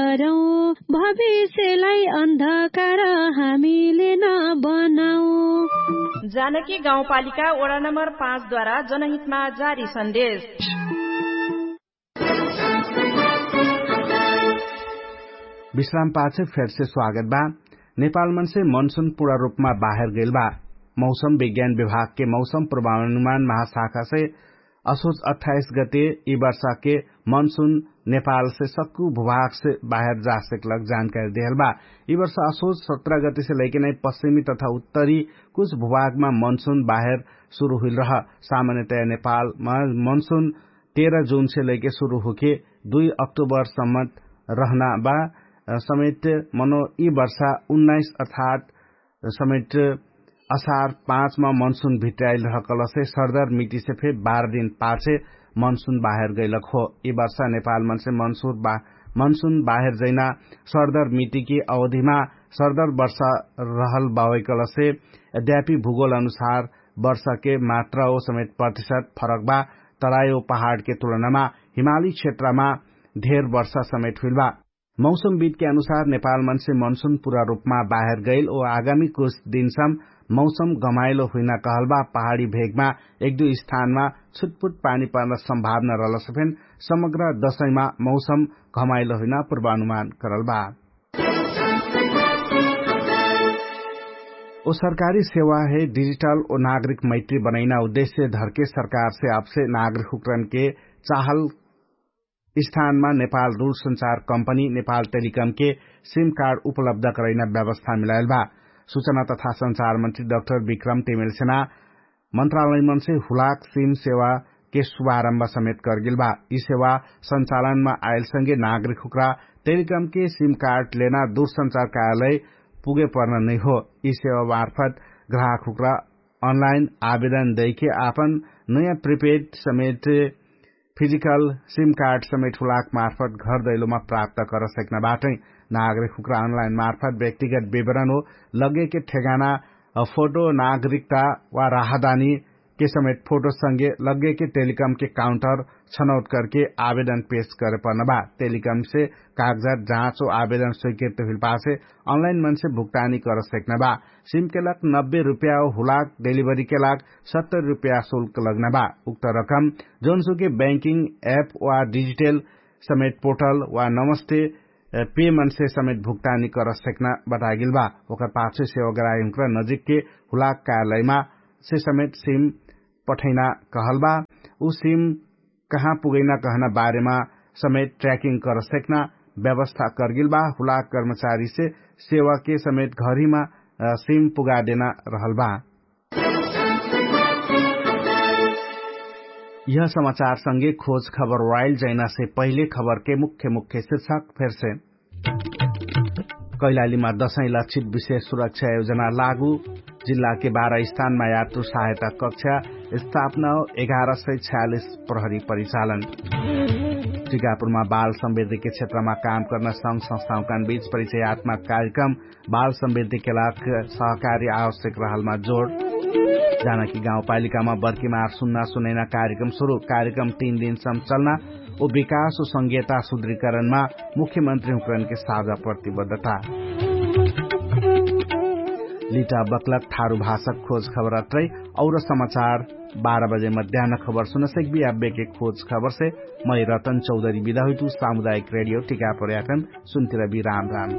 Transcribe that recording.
गरौँ भविष्यलाई अन्धकार हामीले नबनाऊ जानकी गाउँपालिका वडा नम्बर पाँचद्वारा जनहितमा जारी सन्देश विश्राम पाछे फेर से स्वागत बा नेपाल मन से मानसून पूरा रूप में बाहर गईल बा मौसम विज्ञान विभाग के मौसम पूर्वानुमान महाशाखा से असोज 28 गते ई वर्षा के मानसून नेपाल से सक्कू भूभाग से बाहर जा सकलक जानकारी दिहल बा ई वर्ष असोज 17 गते से लेके नै पश्चिमी तथा उत्तरी कुछ भूभाग में मानसून बाहर शुरू हुई रह सामान्यतया नेपाल में मानसून 13 जून से लेके शुरू होके 2 अक्टूबर सम्म रहना बा समेत मनो यी वर्षा उन्नाइस अर्थात समेत असार पाँचमा मनसून भित्राइल रहकल से सरदर मिति से फिर बारह दिन पाछे मनसून बाहर गइलक हो यी वर्षा नेपाल मन से मनसून बा, मनसून बाहर जैना सरदर मिति की अवधिमा सरदर वर्षा रहल बावैकल से यद्यपि भूगोल अनुसार वर्षा के मात्रा ओ समेत प्रतिशत फरक बा तरायो पहाड़ के तुलनामा हिमाली क्षेत्रमा धेर वर्षा समेत हुइल बा मौसमविद के अनुसार नेपाल मन से मनसून पूरा रूपमा बाहर गईल ओ आगामी कुछ दिनसम्म मौसम गमाइलो हुइन कहलबा पहाड़ी भेगमा एक दुई स्थानमा छुटपुट पानी पर्न सम्भावना रहल सफेन समग्र दशैंमा मौसम घमाइलो हुइन पूर्वानुमान करलबा ओ सरकारी सेवा है डिजिटल ओ नागरिक मैत्री बनैना उद्देश्य धरके सरकार से आपसे नागरिक हुकरन के चाहल स्थानमा नेपाल दूरसंचार कम्पनी नेपाल टेलिकम के सिम कार्ड उपलब्ध करैना व्यवस्था मिलायल बा सूचना तथा संचार मंत्री डाक्टर विक्रम टेमेल सेना मंत्रालय मन से हुलाक सिम सेवा के शुभारम्भ समेत करगिल बा यी सेवा संचालनमा आयल संगे नागरिक हुकरा टेलिकम के सिम कार्ड लेना दूरसंचार कार्यालय पुगे पर्न नै हो यी सेवा मार्फत ग्राहक हुकरा अनलाइन आवेदन दैके आपन नयाँ प्रिपेड समेत फिजिकल सिम कार्ड समेत हुलाक मार्फत घर दैलोमा प्राप्त कर सक्नबाटै नागरिक हुकरा अनलाइन मार्फत व्यक्तिगत विवरण हो लगे के ठेगाना फोटो नागरिकता वा राहदानी के समेत फोटो संगे लगे के टेलीकॉम के काउंटर छनौट करके आवेदन पेश करे पर्न बा टेलीकॉम से कागजात जांच और आवेदन स्वीकृत हुई पासे ऑनलाइन मन से भुगतानी कर सकना बा सिम के लाख नब्बे रूपया और हुलाक डिलीवरी के लाख सत्तर रूपया शुल्क लगना बा उक्त रकम जोनसु के बैंकिंग ऐप वा डिजिटल समेत पोर्टल वा नमस्ते पे मन से समेत भुगतानी कर सकना बतागिल बा ओकर पाछे सेवाग्राही हुकरा नजिक के हुलाक कार्यालयमा से समेत सिम पठैना कहल बा ऊ सिम कहाँ पुगैना कहना बारेमा समेत ट्रैकिंग कर सकना व्यवस्था करगिल बा हुलाक कर्मचारी से सेवा के समेत घरीमा सिम पुगा देना रहल बा यह समाचार संगे खोज खबर वाइल्ड जैना से पहले खबर के मुख्य मुख्य शीर्षक फिर से कैलालीमा दशैं लक्षित विशेष सुरक्षा योजना लागू जिल्ला के बाह्र स्थानमा यात्रु सहायता कक्षा स्थापना एघार सय छयालिस प्रहरी परिचालन टिकापुरमा बाल समृद्धि के क्षेत्रमा काम गर्न संघ संस्थाओं बीच परिचयात्मक कार्यक्रम बाल समृद्धि के लाख सहकारी आवश्यक रहलमा जोड़ जानकी गाउँपालिकामा बर्कीमार सुन्ना सुनैना कार्यक्रम शुरू कार्यक्रम तीन दिनसम्म चल्न ओ विकास ओ संघीयता सुदृढीकरणमा मुख्यमन्त्री हुकरनके साझा प्रतिबद्धता लिटा बकलक थारू भाषक खोज खबर अत्रै और समाचार बाह्र बजे मध्याह खबर सुन सकबी अब्बे के खोज खबर से मैं रतन चौधरी विदा हुई सामुदायिक रेडियो टीका पर्याकन सुनतिर भी राम राम